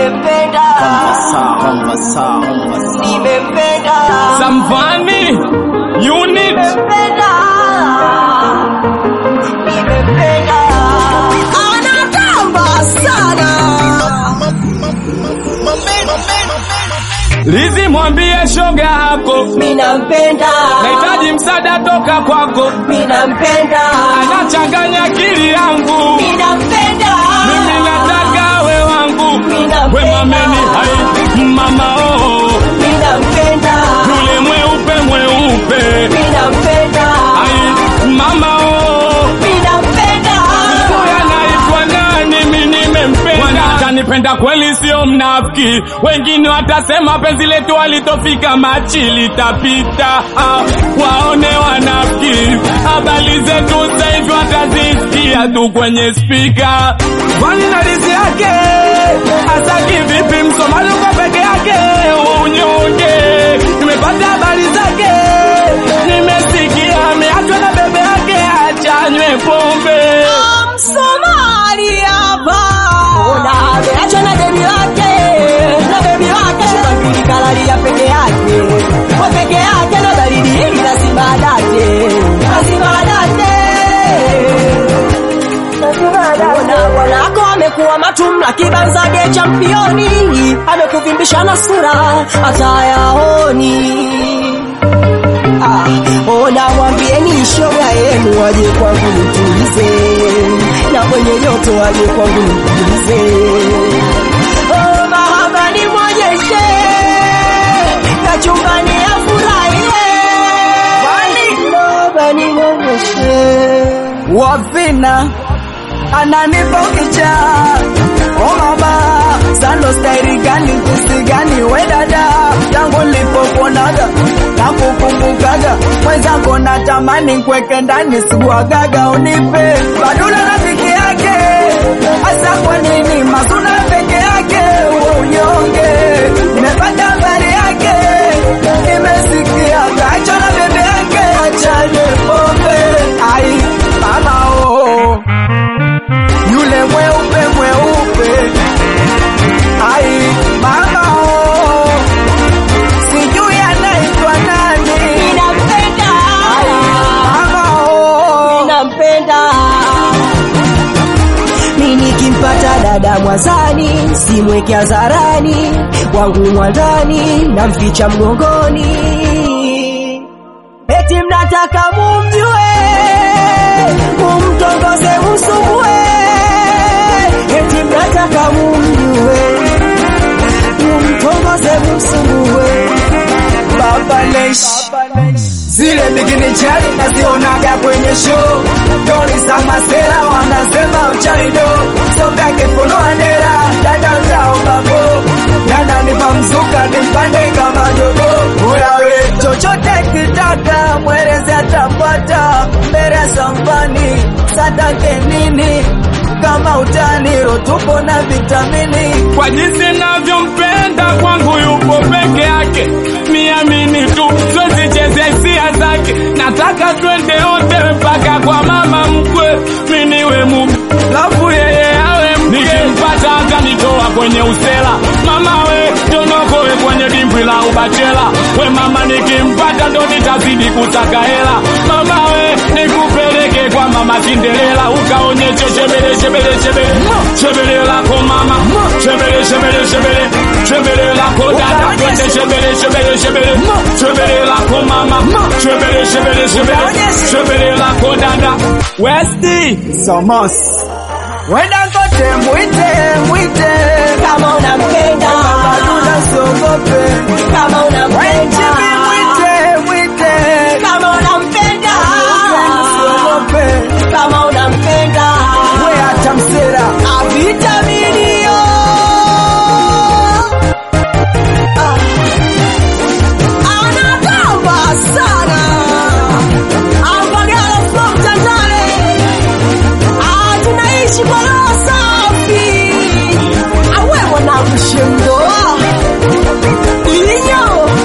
nimempenda, nimempenda, Samvani unit nimempenda, nimempenda. Anatamba sana. Lizi, mwambie shoga yako Minampenda, nahitaji msaada toka kwako, minampenda, anachanganya akili yangu, minampenda, mimi nataka we wangu, we mameni hai mama oh, minampenda, yule mweupe mweupe minampenda, hai mama oh, minampenda. huyu anaitwa nani? Mimi nimempenda, atanipenda kweli, sio mnafiki. Wengine watasema penzi letu alitofika machi litapita, ah, waone wanafiki. Habari zetu sasa hivi watazisikia tu kwenye spika. Kwani na lizi yake hasa kivipi? Msomali uko peke yake, unyonge. Nimepata habari zake, nimesikia ameachwa na bebe yake, achanywe pombe. Msomali hapa. Ona ameachwa na bebi wake, na bebi wake Shubangili kalalia peke yake, kwa peke yake na baridi hili lazima adate, lazima adate. Ona bwanako amekuwa matumla kibanzage championi, amekuvimbisha na sura hata yaoni. Ah, ona mwambieni shoga yenu waje kwangu nitulize, na mwenye joto waje kwangu nitulize. Oh, mahaba nimwonyeshe, na chumbani afurahie. Mahaba nimwonyeshe. wavina ananipa ukicha o mama sando stairi gani kusi gani we dada tangu nilipokuonaga na kukumbukaga mwenzako natamani kweke ndani sikuagaga unipe badula rafiki yake hasa kwa nini mazuna peke yake uwe unyonge nimepata habari yake nimesikia kacho na bebe yake achane pombe ai mama oh yule mweupe mweupe ai mama oh sijui anaitwa nani Ninampenda, mama oh ninampenda. Mimi nikimpata dada mwazani, simweke hadharani, wangu mwandani, namficha mgongoni. Eti mnataka mumjue, mumtongoze, msumbue. Eti mnataka mumjue, mumtongoze, msumbue. baba lesh zile bikini chali nazionaga kwenye show doni za masera wanasema uchaido sovyake funo andera dada zao babo dada nipa mzuka nimpande kama jogo uyawe chochote kitaka mwerezi atapata mbele ya sambani satake nini kama utani rotupo na vitamini kwa jinsi navyompenda kwangu yupo peke yake, niamini tu, sizicheze hisia zake. Nataka twende wote mpaka kwa mama mkwe, mi niwe mume lafu yeye awe mke. Nikimpata atanitoa kwenye usela, mama we tonokowe kwenye dimbwi la ubachela. We mama, nikimpata ndo nitazidi kutaka hela, mama we nikupeleke kwa mama Cinderella ukaonyeshe shebele shebele shebele shebele lako mama shebele shebele shebele shebele lako dada twende shebele shebele shebele shebele lako mama shebele shebele shebele shebele lako dada Westi somos wenda kote mwite mwite Kama unampenda, badula siogope kama unampenda, wenjibi mwite mwite kama unampenda, siogope kama unampenda, we hata msera avitaminio anatamba sana Ambagala from Tanzania Ah, tunaishi kwa roho safi awe mwanangu shendo inyo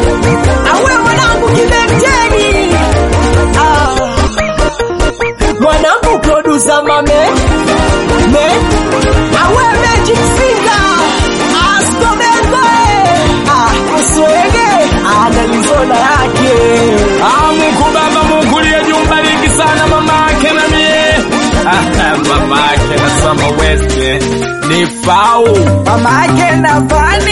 best ni Fau mama yake na Fani